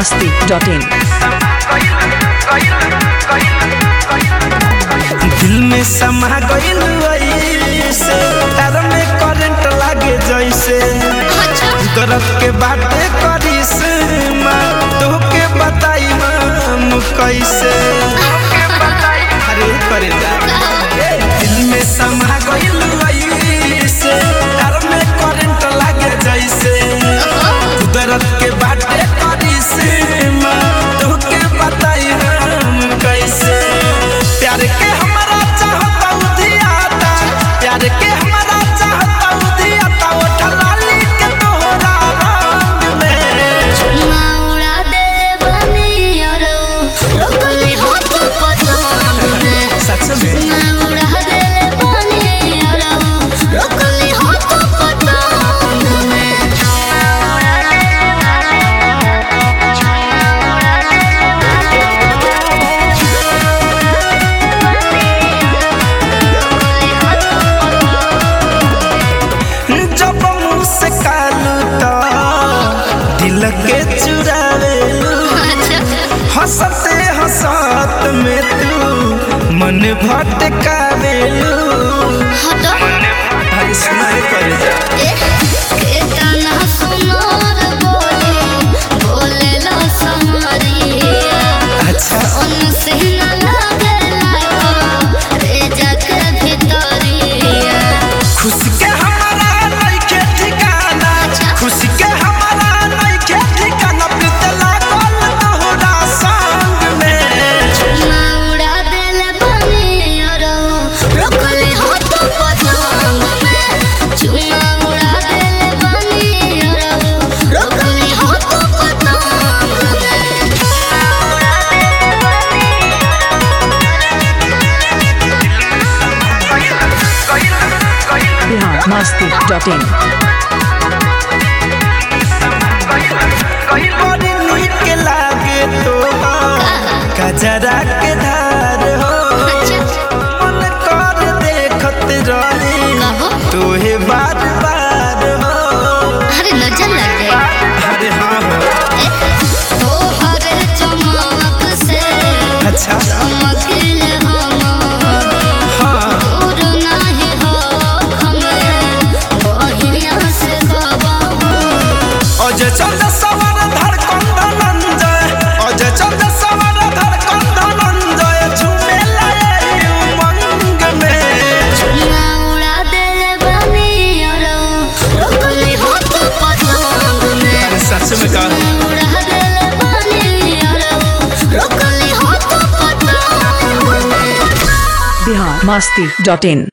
masti.in दिल में समा गइल ऐसे तार में करंट लागे जैसे दर्द के बाटे करिस माँ तोहके बताई हम कैसे अरे करे जा दिल में समा गइल ऐसे तार में करंट लागे जैसे दर्द के बाटे करिस माँ तोहके बताई हम कैसे प्यार के हमारा चाहता उधियाता प्यार के हमारा चाहता उधियाता वो ठलाली के तोहरा रंग में माउड़ा दे बनियारो रोकली हो तो पसंद में सच में माउड़ा दे बनियारो रोकली हो तो पसंद में जब मुँह से कालू तो दिल के चुरावेलू हंसते हंसत में तू मन भटकावेलू हटो अरे सुनाई कर जा केतना सुनर बोले बोले लो समरिया अच्छा उनसे न लगे लाको रे जग भितरिया खुशी के हमारा नइखे ठिकाना खुशी के हमारा नइखे ठिकाना प्रीत लागल तोहरा संग में माउड़ा दिल बनियारो रोकली हो तो पतंग में चुमा उड़ा दिल बनियारो रोकली हो तो पतंग में बिहार masti.in बड़ी नीक लागे तोहार कजरा के धार हो मन कर देखत रही कहो तोहे बार बार हो अरे नजर लग गई अरे हाँ हो तोहर चमक से अच्छा चमकिल हम हाँ दूर नहीं हो हमें बहिया से गवाहो अजय चंद्र सवर धड़कन धनंजय अजय चंद्र सवर धड़कन धनंजय झूमे लाए उमंग में माउड़ा दिल बनियारो रोकली हो तो पतंग में सच में कहा माउड़ा दिल बनियारो रोकली हो तो पतंग में बिहार masti.in